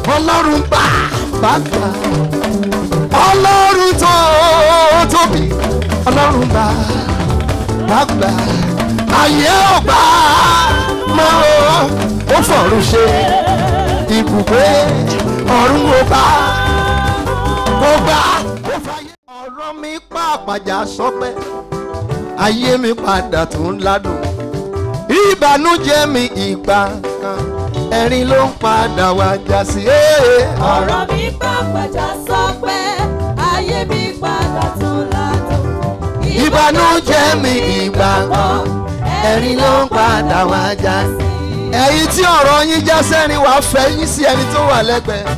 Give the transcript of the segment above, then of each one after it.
ọlọ́run bá bá gbà ọlọ́run tó tóbi ọlọ́run bá bá gbà ayé ò gbà mọ́ ó fọ̀run ṣe ibùgbé ọ̀run ò gbà ó gbà ó fàyè. ọ̀rọ̀ mi pàpàjà sọpẹ́ ayé mi padà tún ládùn ìbànújẹ́ mi ìgbà kan ẹ̀rín ló ń padà wá já sí. ọ̀rọ̀ mi pàpàjà sọ pé ayé mi padà tún ládùn. ìbànújẹ́ mi ìgbà kan ẹ̀rín ló ń padà wá já sí. ẹ̀yin tí ọ̀rọ̀ yín já sẹ́rin wàá fẹ́ yín sí ẹni tó wà lẹ́gbẹ̀ẹ́.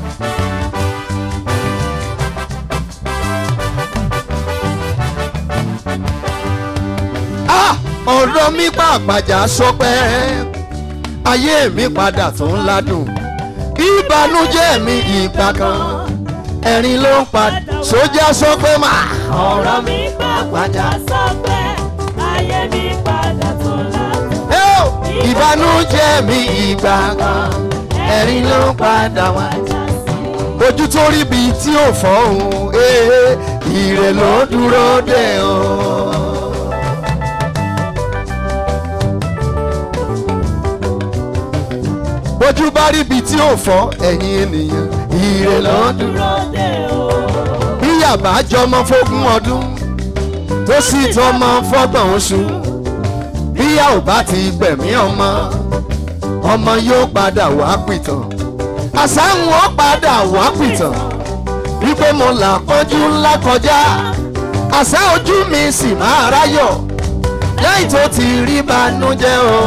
Ah! ọ̀rọ̀ mi pàpàjà sọpẹ́ ayé mi padà tún ládùn ìbànújẹ́ mi ìgbà kan ẹ̀rín ló ń padà sójà sọpẹ́ mà. ọ̀rọ̀ mi pàpàjà sọ pé ayé mi padà tún ládùn. Ẹ́ o! ìbànújẹ́ mi ìgbà kan ẹ̀rín ló ń padà wá. já sí. ojú tó rí bi tí ò fọ́ òun ee ire ló dúró dé o. bójú bá rí bi tí ò fọ́ ẹ̀yin ènìyàn ire ló dúró. dúró dé o. bí yàbá jọmọ fógún ọdún tó sì tọmọ fọ́gbọ̀n oṣù bí yà ò bá ti gbẹ̀mí ọmọ ọmọ yóò padà wá pìtàn àsáhùn ó padà wá pìtàn wípé mo là kọjú ńlá kọjá àṣà ojú mi sì máa ráyọ̀ lẹ́yìn tó ti rí banújẹ́ o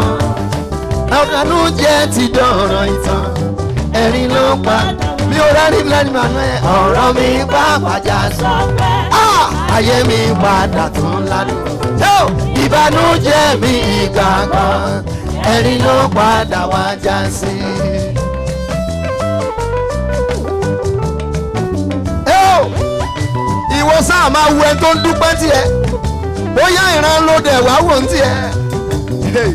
banújẹ́ ti dọ̀rọ̀ ìtàn ẹ̀rín ló pa mi ò rẹ́rìn lẹ́nu àná ẹ̀ ọ̀rọ̀ mi bá bàjá sọ sọ pé ah ayé mi padà tún ládùn. Tó ìbànújẹ́ mi ìgbà kan ẹ̀rín ló padà wá já sí. Ẹ́ o, Ìwọ sáà máa wo ẹni tó ń dúpẹ́ tiẹ̀ bóyá ìran ló dẹ̀ wá wò ń tiẹ̀. Hey.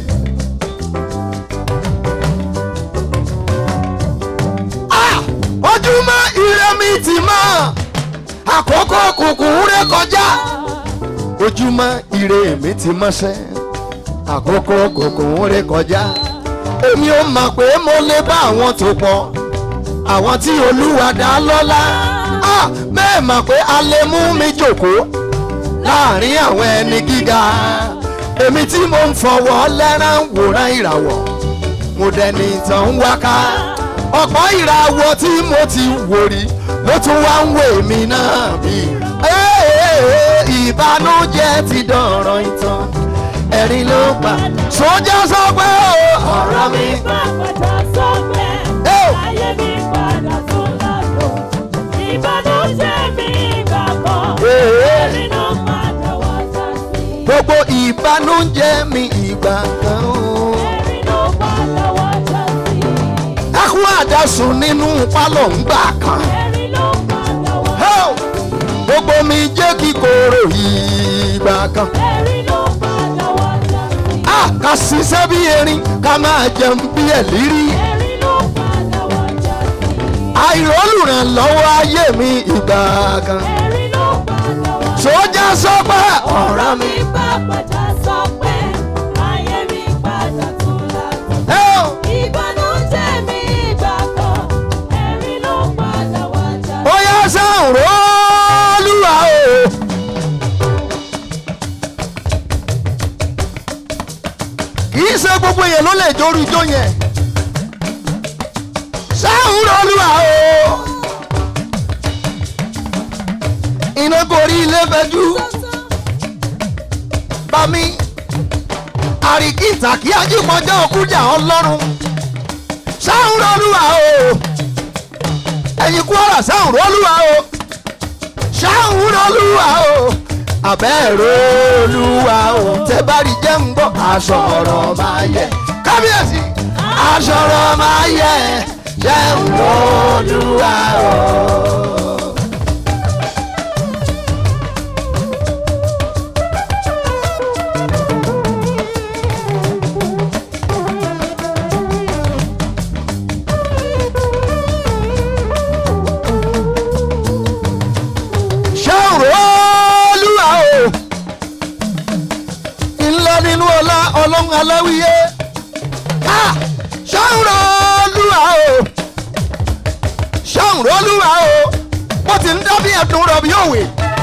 Ah! ojúmọ́ ire mi ti mọ́ àkókò kùkùn ré kọjá ojúmọ́ ire mi ti mọ́ṣẹ́ àkókò kùkùn ré kọjá èmi ò mọ̀ pé mo lè bá àwọn tó pọ̀ àwọn tí olúwa dá lọ́lá Ah! bẹ́ẹ̀ mọ̀ pé a lè mú mi jókòó láàrin àwọn ẹni gíga èmi tí mo ń fọwọ́ lẹ́rán wòran ìràwọ̀ mo dẹni tán ń wáká ọ̀pọ̀ ìràwọ̀ tí mo ti wò rí ló tún wá ń wè mí náà bí. ìbànújẹ́ ti dọ̀rọ̀ ìtàn ẹ̀rín ló pa sójà sọ pé ọ̀rọ̀ mi. pàpàjà sọ pé Ẹ́ o! ayé mi padà tún ládùn. ìbànújẹ́ mi ìgbà kan ẹ̀rín ló padà wá já sí. gbogbo ìbànújẹ́ mi ìgbà kan o. ẹ̀rín ló padà wá já sí. ẹkún àdásùn nínú pálọ̀ ń gbà kan. ẹ̀rín ló padà wá Hey! gbogbo mi jẹ́ kíkorò ìgbà kan. ẹ̀rín ló padà wá já sí. a ká ṣiṣẹ́ bí erin ká máa jẹun bí ẹ̀lírí. ẹ̀rín ló padà wá já sí. àìrólùrànlọ́wọ́ ayé mi ìgbà kan. ẹ̀rín ló padà wá já sí. sójà sọ pé ọ̀rọ̀ mi. mi pàpàjà sọ pé ayé mi padà tún ládùn. Hey! ìbànújẹ́ mi ìgbà kan ẹ̀rín ló padà wá já sí. ó yá sáhùn rólúwa o. kì í ṣe gbogbo èèyàn ló lè jóru ijó yẹn. sáhùn rólúwa o. iná gorí ilé fẹjú bá mi àríkìtà kí ajípọ̀jọ́ òkújà ọlọ́run sáhùn rólúwa o ẹ̀yin kwara sáhùn rólúwa o sáhùn rólúwa o àbẹ́ẹ̀rọ olúwa o tẹ bá rí jẹ́ ń gbọ́ aṣọ ọ̀rọ̀ máa yẹ kábíyèsí aṣọ ọ̀rọ̀ máa yẹ jẹ́ ń gbọ́ olúwa o. aláwíyé Ah! ṣọ́nrọ́ olúwa o ṣọ́nrọ́ olúwa o wọ́n ti ń dábí ẹ̀dùn rọ̀bì òwe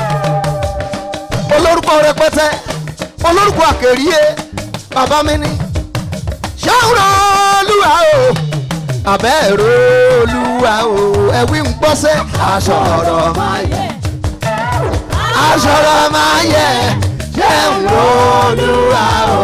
olórúkọ rẹpẹtẹ olórúkọ àkèrìyé bàbá mi ní ṣọ́nrọ́ olúwa o àbẹ́ ẹ̀rọ olúwa o ẹ̀wí ń gbọ́sẹ̀ aṣọ ọ̀rọ̀ máa yẹ aṣọ ọ̀rọ̀ máa yẹ ṣọ́nrọ́ olúwa o.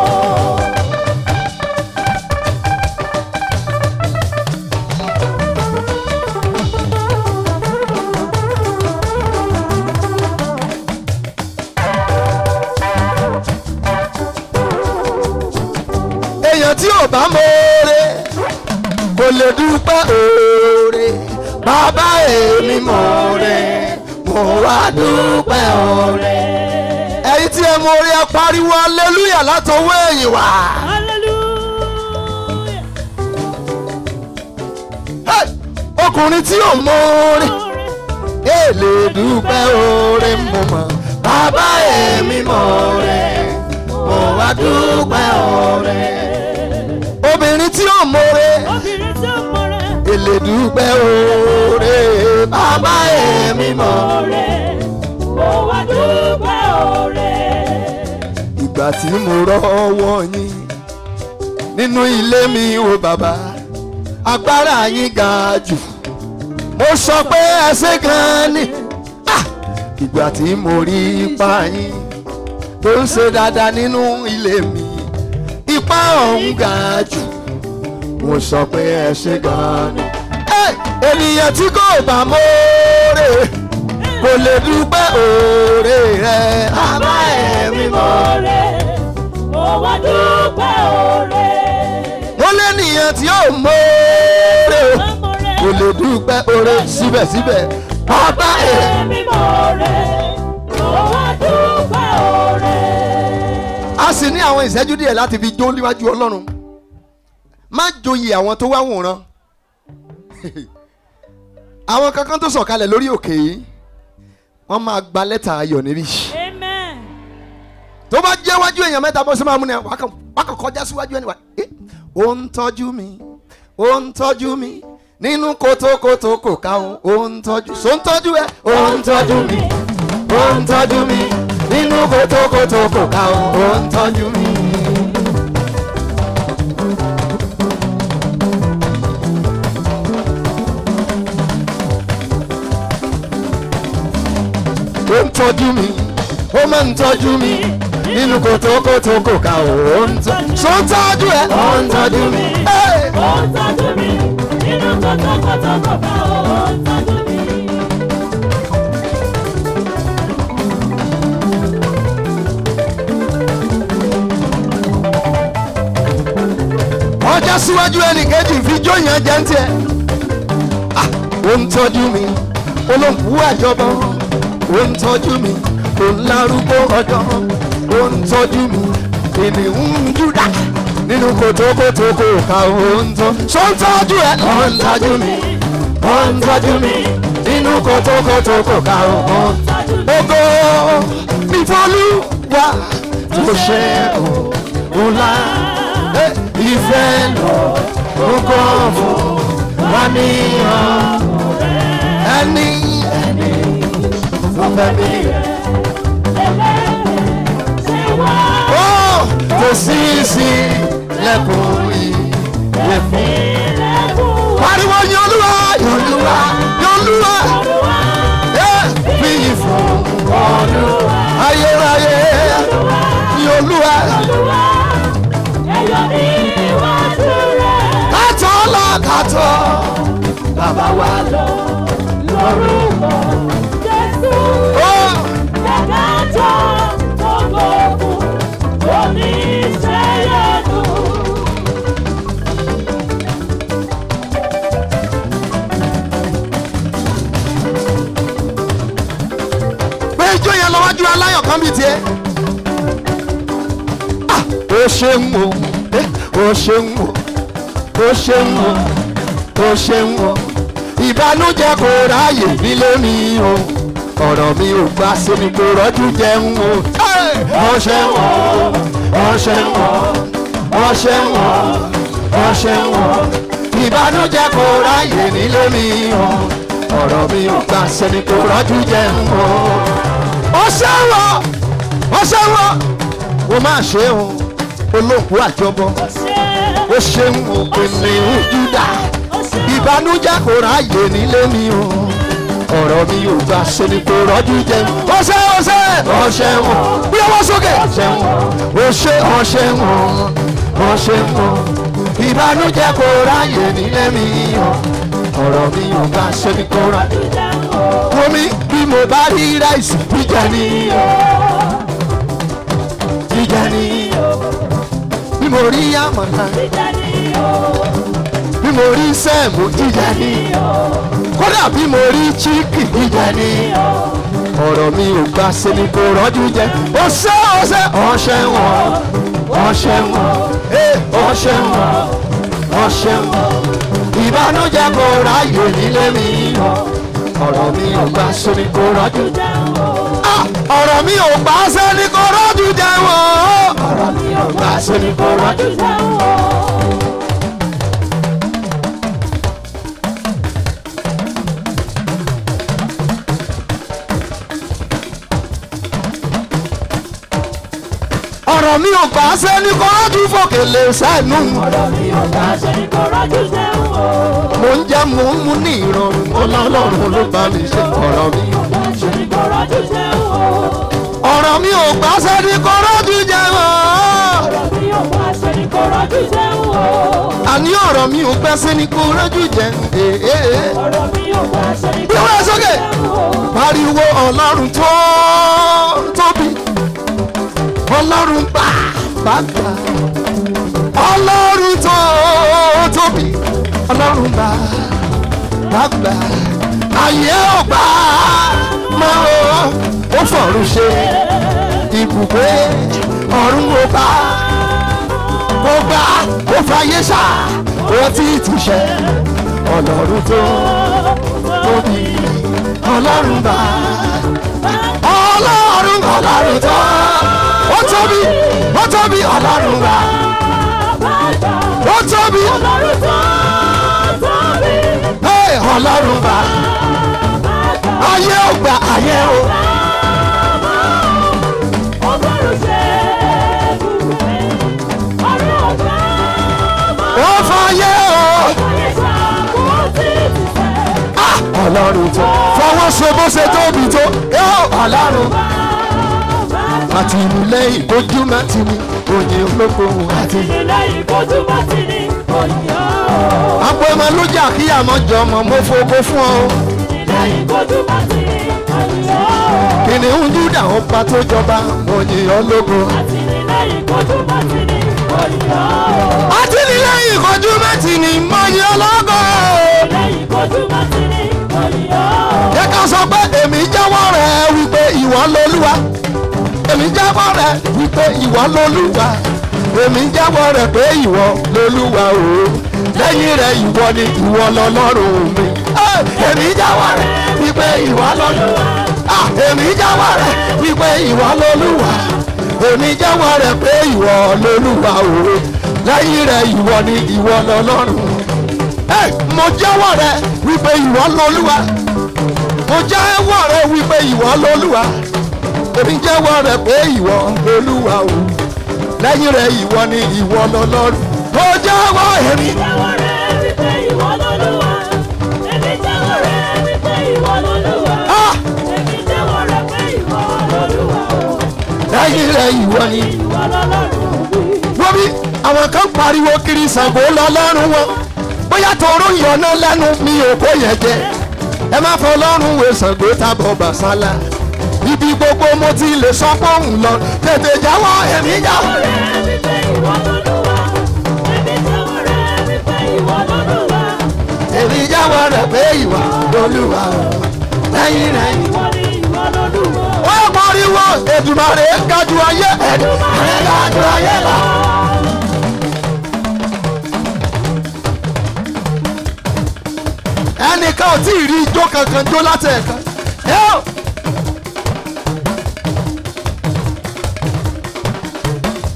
èèyàn tí ò bá mọ̀ọ́rẹ́ kò lè dúpẹ́ òòrè bàbá èmi mọ̀ọ́rẹ́ mo wá dúpẹ́ òòrè. ẹ̀yin tí ẹ mọ̀ọ́rẹ́ ẹ pariwo aleluya látọwọ́ ẹ̀yìn wá. Hallelujah. Hey! ọkùnrin tí ò mọ̀ọ́rẹ́ ẹ lè dúpẹ́ òòrè mo mọ̀ bàbá èmi mọ̀ọ́rẹ́ mo wá dúpẹ́ òòrè. obìnrin tí ò mọ̀ọ́rẹ́ Obìnrin tó mọ̀rẹ́. èlè dúpẹ́ òòrè bàbá èmi mọ̀ọ́rẹ́. Ọ̀rẹ́. Mo wá dúpẹ́ ọ̀rẹ́. ìgbà tí mo rọ́wọ́ yín nínú ilé mi o bàbá agbára yín ga jù mo sọ pé ẹsẹ̀ gan ni Ah! ìgbà tí mo rí ipa yín tó ń ṣe dáadáa nínú ilé mi ipa ọ̀hún ga jù mo sọ pé ẹsẹ̀ gan ni Eh! ènìyàn tí kò bá mọ́ọ́rẹ́ kò lè dúpẹ́ òòrè rẹ̀ àbá ẹ̀mí mọ́. Ọ̀rẹ́. Mo wá dúpẹ́ ọ̀rẹ́. ó lé nìyẹn tí ó mọ́ọ́rẹ́ o Ọmọrẹ́. kò lè dúpẹ́ oore síbẹ̀síbẹ̀ bàbá ẹ̀. Èmi mọ̀rẹ́. Mo wá dúpẹ́ ọ̀rẹ́. a sì ní àwọn ìṣẹ́jú díẹ̀ láti fi jó níwájú ọlọ́run má joyè àwọn tó wá wòran àwọn kankan tó sọ̀kalẹ̀ lórí òkè yìí wọ́n máa gba lẹ́tà ayọ̀ níbí Amen. tó bá jẹ́ wájú èèyàn mẹ́ta bó ṣe máa mú ni wàá kàn wàá kàn kọjá síwájú ẹni wá ẹ́ ó ń tọ́jú mi ó ń tọ́jú mi nínú kótókótó kò káwọn ó ń tọ́jú so ń tọ́jú ẹ ó ń tọ́jú mi ó ń tọ́jú mi nínú kótókótó kò káwọn ó ń tọ́jú mi. ó ń tọ́jú mi ó máa ń tọ́jú mi nínú kótókótó kò káwọn ó ń tọ́jú so ń tọ́jú ẹ ó ń tọ́jú mi. Hey! Ó ń tọ́jú mi. Nínú kọ́tọ́kọ́tọ́ kọ̀ọ̀kan ó ń tọ́jú mi. ọjà síwájú ẹnìkejì fi jóyàn jẹ́ ń tiẹ̀. Ah, ó ń tọ́jú mi olóńgbò àjọbọ ó ń tọ́jú mi ó ń larúgbó ọjọ́ ó ń tọ́jú mi ènìyàn ń júdà nínú kòtòkòtò kò ká ó ń tọ́ so ń tọ́jú ẹ ó ń tọ́jú mi ó ń tọ́jú mi nínú kòtòkòtò kò ká ó ń Tọ́jú mi. ògo ìfọlúwa tó ṣe òun la ìfẹ́ lọ ògo fún wa ní ẹni ẹni tó fẹ́ mi. Ṣé wá ó kò sí sí lẹ́kùn ìyè fún. ilẹ̀kùn pariwo yan olúwa yan olúwa yan olúwa Olúwa? ẹ bí yìí fún ọdún ayérayé yan olúwa. Olúwa, ẹ̀yọ̀ ní iwájú rẹ̀. kátó lọ kátó bàbá wa lọ. Lórúkọ Jésù. ó Jẹ́kájọ́ gbogbo ogun oníṣẹ́yẹ̀dù. pé ijó yẹn lọ́wọ́jú aláyọ̀ kan bíi tiẹ̀. Ah, ó ṣeun o eh, ó ṣeun o ó ṣeun o ó ṣeun o ìbànújẹ́ kò ráàyè nílé mi o ọ̀rọ̀ mi ò gbà sí mi kò rọ́jú jẹun o. Hey! ó ṣeun o ó ṣeun o ọṣẹ wọn ọṣẹ wọn ìbànújẹ́ kò ráyè nílé mi hàn ọ̀rọ̀ mi ò gbà sẹ́ni kò rọ́jú jẹ́ wọn. ọṣẹ wọn ọṣẹ wọn o máa ṣe o olóòkú àjọbọ o ṣeun òpinnu júdà ìbànújẹ́ kò ráyè nílé mi o ọ̀rọ̀ mi ò gbà sẹ́ni kò rọ́jú jẹ́ wọn. ọṣẹ ọṣẹ ọṣẹ wọn bí ọwọ́ sókè ọṣẹ wọn ọṣẹ ọṣẹ wọn ọṣẹ wọn ìbànújẹ́ kò ráyè nílé mi o ọ̀rọ̀ mi ò gbà sẹ́ni kò rọ́jú jẹ́ wọn omi bí mo bá rí ráìsì jíjẹ ní jíjẹ ní bí mo rí àmàlà bí mo rí sẹ́ẹ̀mù jíjẹ ní kódà bí mo rí chíkì jíjẹ ní ọ̀rọ̀ mi ò gbà sí ni kò rọ́jú jẹ ọṣẹ ọṣẹ ọṣẹ wọn ọṣẹ wọn ọṣẹ wọn ọṣẹ wọn ìbànújẹ́ kò ráyè nílé mi ọ̀rọ̀ mi ò gbà sí ni kò rọ́jú jẹ Ah, ọ̀rọ̀ mi ò gbà sí ni kò rọ́jú jẹ wọ́n ọ̀rọ̀ mi ò gbà sí ni kò rọ́jú jẹ ọ̀rọ̀ mi ò gbà sí ni kò rọ́jú fòkè lè sẹ́nu mo ń jẹ́ mo ń mú ní ìrọ̀rùn ọlọ́run ló bá mi ṣe ọ̀rọ̀ mi ọ̀rọ̀ mi ò gbà sí ni kò rọ́jú jẹ wọ́n. àní ọ̀rọ̀ mi ò gbà sí ni kò rọ́jú jẹ ee. bí wọ́n sókè pariwo ọlọ́run tó tóbi ọlọ́run bá bá gbà ọlọ́run tó tóbi ọlọ́run bá bá gbà ayé ò gbà mọ́ ó fọ̀run ṣe ibùgbé ọ̀run ò gbà ó gbà ó fàyè ṣá ó ti túṣẹ ọlọ́run tó tóbi ọlọ́run bá ọlọ́run ọlọ́run tó ó tóbi ó tóbi ọlọ́run bá ó tóbi hey, ọlọ́run bá ayé ò gbà ayé ò ó fàyè ò Ah, ọlọ́run tó fọwọ́ ṣe bó ṣe tóbi tó yóò ọlọ́run àtìlẹ́yìn ojúmọ́ ti ní òye olókoòwò àti. àpò ẹ̀mọ́ ló jà kí àmọ́ jọ ọmọ mo fowó fún ọ. kìnìún júdà ó pa tó jọba òye ológo. àtìlẹ́yìn ojúmọ́ ti ní mọ̀yé ológo. yẹ ká sọ pé èmi jẹ́wọ́ rẹ̀ wípé ìwọ lolúwa èmi jẹ́wọ́ rẹ̀ wípé ìwọ lolúwa èmi jẹ́wọ́ rẹ̀ pé ìwọ lolúwa o lẹ́yìn rẹ̀ ìwọ ni ìwọ lọ́lọ́run mi. Eh, èmi jẹ́wọ́ rẹ̀ wípé ìwọ lolúwa Ah, èmi jẹ́wọ́ rẹ̀ wípé ìwọ lolúwa èmi jẹ́wọ́ rẹ̀ pé ìwọ lolúwa o lẹ́yìn rẹ̀ ìwọ ni ìwọ lọ́lọ́run. Eh, mo jẹ́wọ́ rẹ̀ wípé ìwọ lolúwa mo jẹ́wọ́ rẹ̀ wípé ìwọ lolúwa èmi jẹ́wọ́ rẹ̀ pé ìwọ olúwa o lẹ́yìn rẹ̀ ìwọ ni ìwọ lọ́lọ́run mo jẹ́wọ́ èmi. Ah! lẹ́yìn rẹ̀ ìwọ ni. wọ́n bí àwọn kan pariwo kiri Ṣàngó lọ́lọ́run wọn bóyá tòró yọ̀nà lẹ́nu mi ò kó yẹn jẹ ẹ má fọ ọlọ́run wo Ṣàngó tábọ̀ bàṣálà ibi gbogbo mo ti lè sọ pé òun lọ tètè jáwọ́ èmi jáwọ́. èmi jáwọ́ rẹ̀ pé ìwà lolúwa lẹ́yìn rẹ̀ wọ́n pariwo Èdùmàrè gájú ayé Èdùmàrè gájú ayé lọ. ẹnìkan ò tí ì rí ijó kankan jó látẹ̀ẹ̀kan.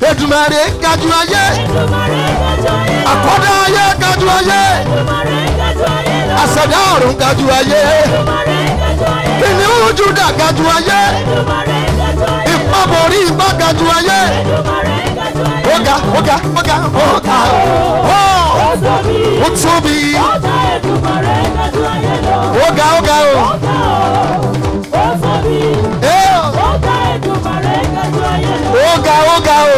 Èdùmàrè gaju ayé àkọ́dá ayé gaju ayé àṣẹ̀dá ọ̀run gaju ayé kìnìún Júdà gaju ayé ìpàbọ̀rí ìgbà gaju ayé ọ̀gá ọ̀gá ọ̀gá ọ̀gá ó ó tóbi ọ̀gá ọ̀gá ó ẹ̀ ọ̀gá ọ̀gá ó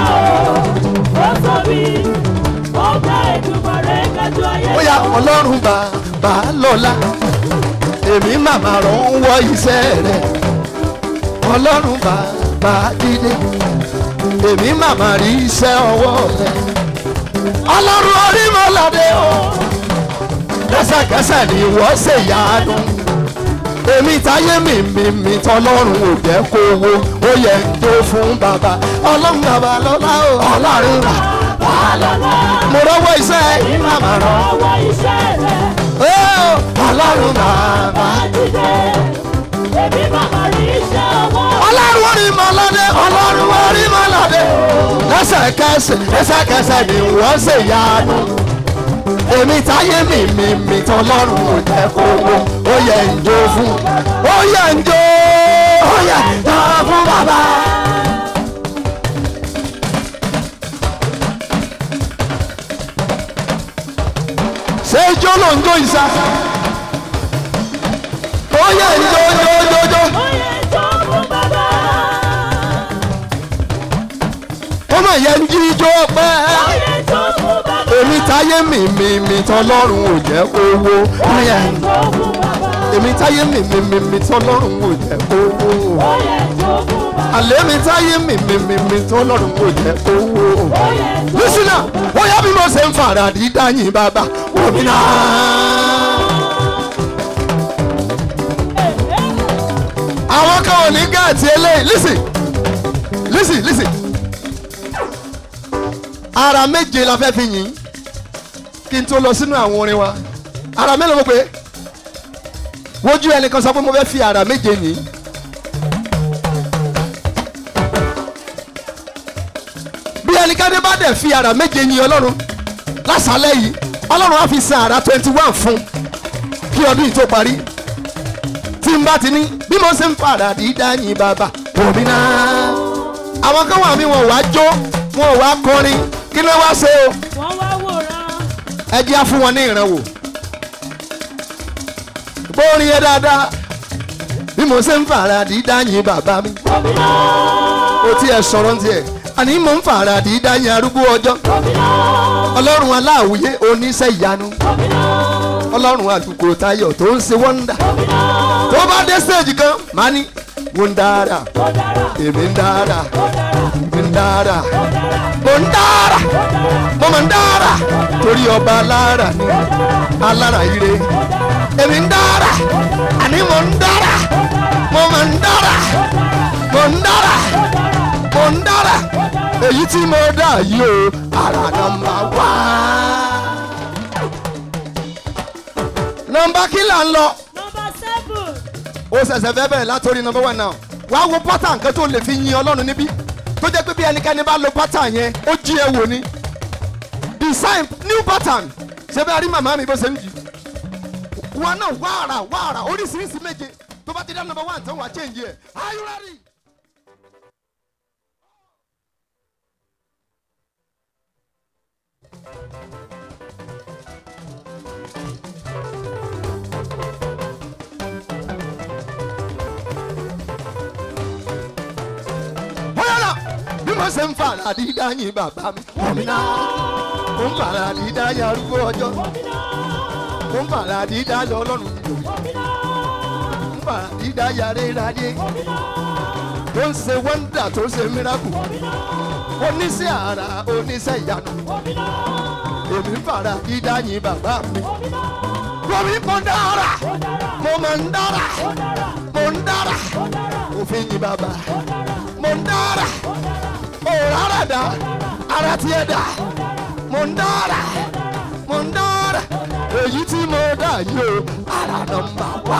ó yá ọlọ́run bàbá lọ́la èmi màmá rọ̀ ń wọ iṣẹ́ rẹ̀ ọlọ́run bàbá dídé èmi màmá rí iṣẹ́ ọwọ́ rẹ̀ ọlọ́run orímọ̀ládé o kẹsẹ̀kẹsẹ̀ ni wọ́n ṣe yánu èmi táyé mi mi mi tọlọ́run ò jẹ́ kó wo ó yẹ ń tó fún bàbá ọlọ́run bàbá lọ́la o ọlọ́run bàbá lọ́la mo rọ́wọ́ iṣẹ́ èmi màmá rọ̀ ó ọlọ́run bàbá ọlọ́run orímọ̀ládé ọlọ́run orímọ̀ládé lẹ́sẹ̀kẹsẹ̀ lẹ́sẹ̀kẹsẹ̀ ni wọ́n ṣe yánu èmi táyé mi mi mi tọlọ́run ò jẹ́ kó wo ó yẹ ń jó fún ó yẹ ń jó ó yẹ ń jó fún bàbá. ṣé ijó ló ń jó ìsà ó yẹ ń jó jó jó jó ó mà yẹ ń jí ijó pẹ́ èmi táyé mi mi mi tọlọ́run ò jẹ́ kó wo ó yẹ ń èmi táyé mi mi mi mi tọlọ́run ò jẹ́ kó wo àlẹ́ mi táyé mi mi mi mi tọlọ́run ò jẹ́ kó wo. lísìnà ó yá bí mo ṣe ń fara dídá yín bàbá omi náà. àwọn kan ò ní gáàtì eléyìí lísì lísì lísì ara méje la fẹ́ fi yìn kí n tó lọ sínú àwọn orin wa ara mélòó mo pé wojú ẹnìkan sọ pé mo fẹ́ fi ara méje yìn bí ẹnikẹ́ni bá dẹ̀ fi ara méje yìn ọlọ́run lásàálẹ̀ yìí ọlọ́run á fi san ara twenty one fún kí ọdún yìí tó parí tí n bá ti ní bí mo ṣe ń fara dídá yìn bàbá òmí náà àwọn kan wà mí wọn ò wá jó wọn ò wá kọrin kí ló wá ṣe o ẹ jẹ́ á fún wọn ní ìrànwọ́ bórin yẹn dáadáa bí mo ṣe ń fara dídá yìn bàbá mi ó tiẹ̀ sọ̀rọ̀ ń tiẹ̀ àní mo ń fara dídá yìn arúgbó ọjọ́ ọlọ́run aláwùyé oníṣẹ́ ìyanu ọlọ́run àlùkò tayọ̀ tó ń ṣe wọ́ndà tó bá dé stage kan máa ní mo ń dára èmi ń dára èmi ń dára mo ń dára mo mọ̀ ń dára torí ọba alára ni alára ire èmi ń dára àní mo ń dára mo mọ̀ ń dára mo ń dára mo ń dára èyí tí mo dá yìí o ara nọ́mbà wá. nọ́mbà kí là ń lọ ó ṣẹ̀ṣẹ̀ fẹ́ bẹ̀rẹ̀ látòrí nọ́mbà one now wàá wo pátá nǹkan tó lè fi yin ọlọ́run níbí tó jẹ́ pé bí ẹnikẹ́ni bá lo pátá yẹn ó jí ẹ wò ni design new pattern ṣé bẹ́ẹ̀ rí màmá mi bó ṣe ń jì wọn náà wàrà wàrà oríṣiríṣi méje tó bá ti dá nọ́mbà one tán wàá change ẹ̀ are you ready? bóyá bí mo ṣe ń fara dídá yín bàbá mi. òmìnira mo ń fara dídá yín arúgbó ọjọ́. mo ń fara dídá yín ọlọ́run ìlú. mo ń fara dídá yín aréradé. tó ń ṣe wọ́ndà tó ń ṣe míràkù. oníṣẹ́ ara oníṣẹ́ ìyanu. èmi ń fara dídá yín bàbá mi. Wọ́n mo dára, mo máa ń dára, mo ń dára, òfin yín bàbá mo ń dára mo rárá dá ara tiẹ̀ dá mo ń dára mo ń dára èyí tí mo dá yìí o ara nọ́mbà wá.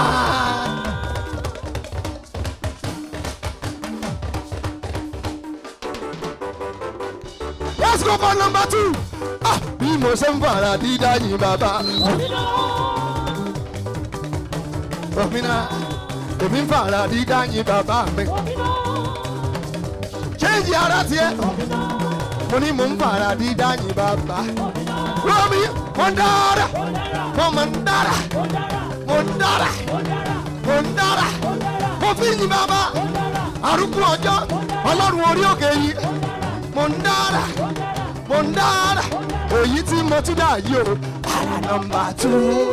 go for number two ah bí mo ṣe ń fara dídá yín bàbá òmìnira èmi ń fara dídá yín bàbá mi change ara tiẹ̀ mo ní mo ń fara dídá yín bàbá rọ́mi mo ń dára mo mọ̀ ń dára mo ń dára mo ń dára mo fi yín bàbá arúgbó ọjọ́ ọlọ́run orí òkè yìí mo ń dára mo ń dára èyí tí mo tún dà yìí o ara nọmba tú.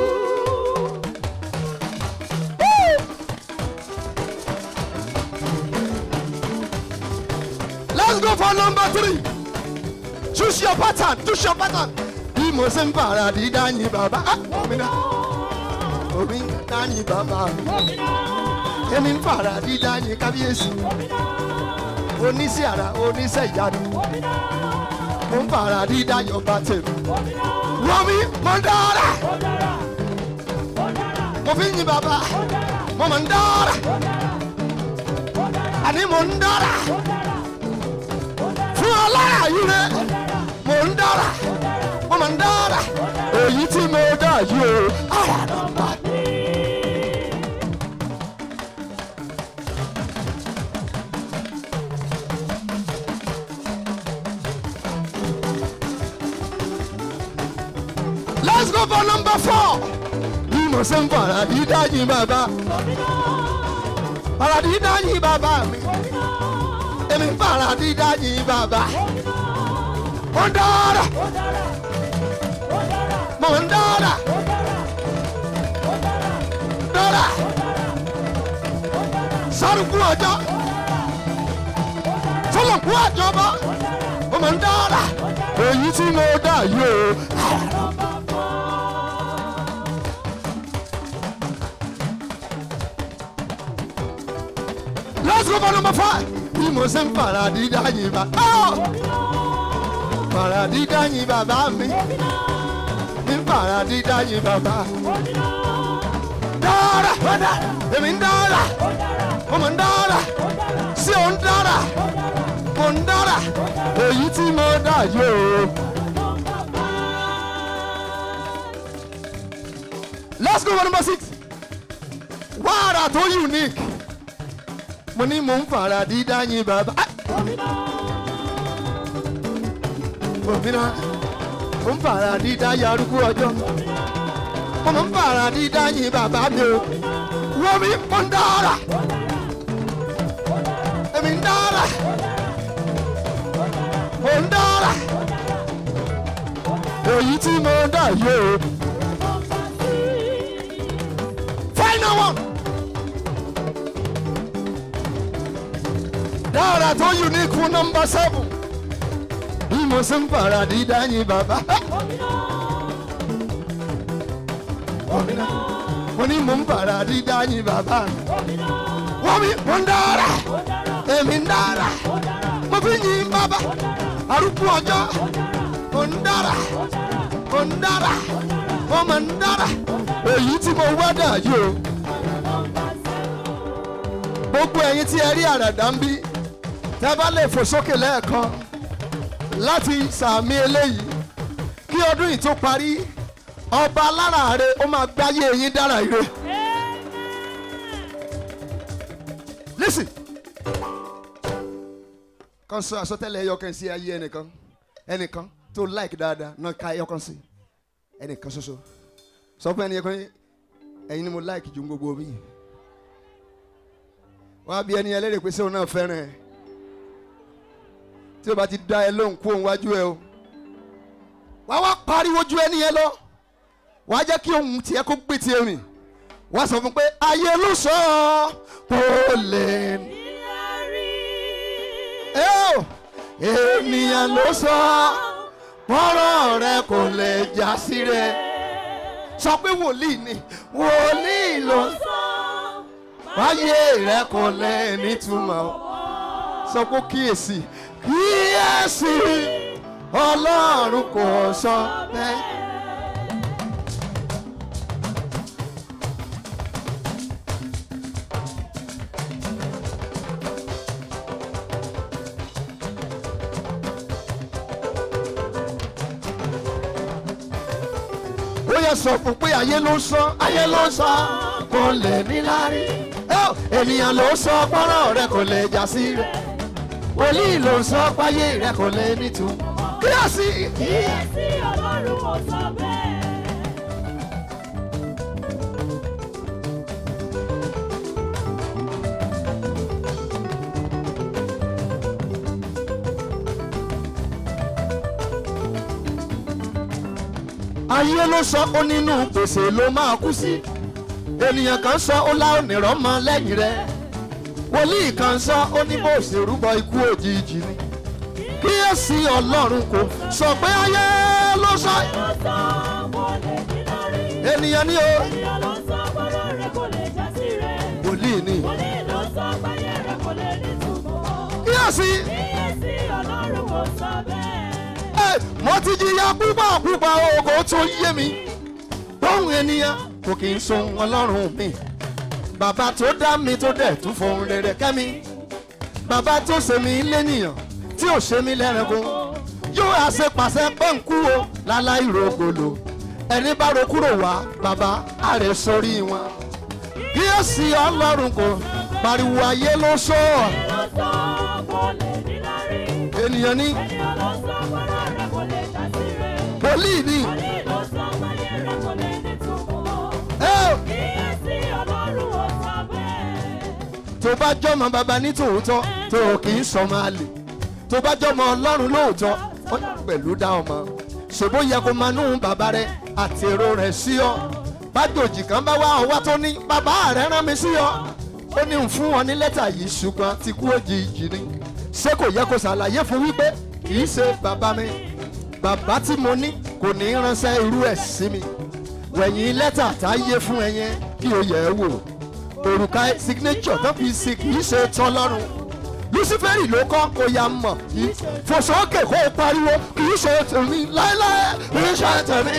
let's go for number three choose your pattern choose your pattern bí mo ṣe ń fara dídá yín bàbá ah, omi náà omi ń dá yín bàbá mi èmi ń fara dídá yín kábíyèsí oníṣẹ́ ara oníṣẹ́ ìyanu mo ń fara dídá yọba tèmi rọmi mo ń dára mo fi ń yin bàbá mo mọ̀ ń dára àní mo ń dára fún ọlára yìí rẹ mo ń dára mo mọ̀ ń dára èyí tí mo dá yìí o ara nọmba let's go for number four bí mo ṣe ń fara dídá yín bàbá fara dídá yín bàbá mi èmi ń fara dídá yín bàbá mo ń dára mo ń dára dára sárùkú ọjọ́ fọlọ́kú àjọba mo mọ̀ ń dára èyí tí mo dá yìí o. Let's go for number five. Bí mo ṣe ń fara dídá yín bá. Fara dídá yín bàbá mi. Mi ń fara dídá yín bàbá. Dára, èmi ń dára, mo mọ̀ ń dára, ṣé o ń dára, mo ń dára, èyí tí mo dá yóò. Let's go for number six. Wàrà tó unique mo ní mò ń fara dídá yín bàbá. òmìnira mo ń fara dídá yarúgbó ọjọ́ mo ń fara dídá yín bàbá mi o wọ́n mi mo ń dára èmi ń dára mo ń dára èyí tí mo dá yìí o. final one. dára tó unique fún nọmba seven bí mo ṣe ń fara dídá yín bàbá. Òmìnira mo ní mo ń fara dídá yín bàbá mi. Wọ́n mi mo ń dára èmi ń dára mo fi yin bàbá arúgbó ọjọ́ mo ń dára mo ń dára mo mọ̀ ń dára èyí tí mo wá dà yìí o. Gbogbo ẹ̀yin tí ẹ rí àràdá ń bí tẹ́ bá lè fò sókè lẹ́ẹ̀kan láti sàmì eléyìí kí ọdún yìí tó parí ọba aláràárẹ ó máa gbáyé yín dára ire. listen kan sọ àsọtẹ́lẹ̀ ẹyọkan sí ayé ẹnìkan ẹnìkan tó like dáadáa náà ká ẹyọkan sí ẹnìkan ṣoṣo sọ fún ẹnìkan ẹ̀yin ni mo like ju gbogbo mi wọ́n á bí ẹni ẹlẹ́rìí pé sẹ́wọ̀n náà fẹ́ràn ẹ̀ tí o bá ti da ẹ lóhùn kó òun wájú ẹ o wá wá pariwo ju ẹni yẹn lọ wá jẹ́ kí ohun tiẹ̀ kó gbé tiẹ̀ rìn wá sọ fún pé ayé ló sọ kó lè ẹ o ènìyàn ló sọ bọ́rọ̀ rẹ kò lè já sí rẹ sọ pé wòlíì ni wòlíì ló sọ wáyé rẹ kò lè nítumọ̀ sọ pé kíyèsí kíyèsí ọlọ́run kò sọ bẹ́ẹ̀. ẹ sọ fún pé ayé ló sọ ayé ló sọ kò lè níláárí Ẹ́ ò, ènìyàn ló sọ pọ́nrán rẹ kò lè já sí rẹ wòlíì ló sọ páyé rẹ kò lè nítumọ̀ kíyèsí Kíyèsí Ọlọ́run kò sọ bẹ́ẹ̀. ayé ló sọ ó nínú gbèsè ló máa kú sí ènìyàn kan sọ ó lá ònìrán mọ lẹ́yìn rẹ wòlíì kan sọ ó ní bó ṣe rúbọ ikú òjijì ni kíyèsí ọlọ́run kò sọ pé ayé ló sọ Ló sọ kò lè ní lórí. ènìyàn ní o Ènìyàn ló sọ pọ́nrán rẹ̀ kò lè já sí rẹ̀. wòlíì ni Wòlíì ló sọ páyé rẹ̀ kò lè ní túmọ̀. kíyèsí Kíyèsí Ọlọ́run kò sọ bẹ́ẹ̀. ẹ mo ti jìyà púpọ̀ púpọ̀ ògo tó yé mi bóun ènìyàn kò kì í sun ọlọ́run mi bàbá tó dá mi tó dẹ̀ tún fohùn rere kẹ́ mi bàbá tó ṣe mí lẹ́nìyàn tí ò ṣe mí lẹ́ranko yóò àṣepàṣẹ pọ́ǹkú o láláì rògbòlò ẹni bá ro kúrò wá bàbá àrẹ sórí wọn kíyèsí ọlọ́run kò pariwo ayé ló sọ Ènìyàn ló sọ kò lè ní lórí. ènìyàn ní Ènìyàn ló sọ pọ́nrán rẹ̀ kò lè já sí rẹ̀. wòlíì ní Wòlíì ló sọ páyé rẹ̀ kò lè ní túmọ̀. ẹ ò. Kíyèsí Ọlọ́run kò sọ bẹ́ẹ̀. tó bá jọmọ bàbá ní tòótọ́ tó o kì í sọmọ àlè tó bá jọmọ ọlọ́run lóòótọ́ ó ní pẹ̀lú dá ọmọ ṣèbó yẹ kó máa nú bàbá rẹ àti èrò rẹ sí ọ bájòjì kan bá wá ọwá tó ní bàbá rẹ rán mi sí ọ ó ní ń fún ọ ní lẹ́tà yìí ṣùgbọ́n ti kú òjijì ni ṣé kò yẹ kó ṣàlàyé fún wípé kì í ṣe bàbá mi bàbá tí mo ní kò ní ránṣẹ́ irú ẹ̀ sí mi wẹ̀yìn lẹ́tà tá a yé fún ẹ yẹn kí o yẹ̀ ẹ́ wò òrùka signature tó fi sí kì í ṣe tọlọ́run luciferi ló kọ́ kó ya mọ̀ kì í fòsókè kó o pariwo kì í ṣe tèmi láéláé kì í ṣe tèmi.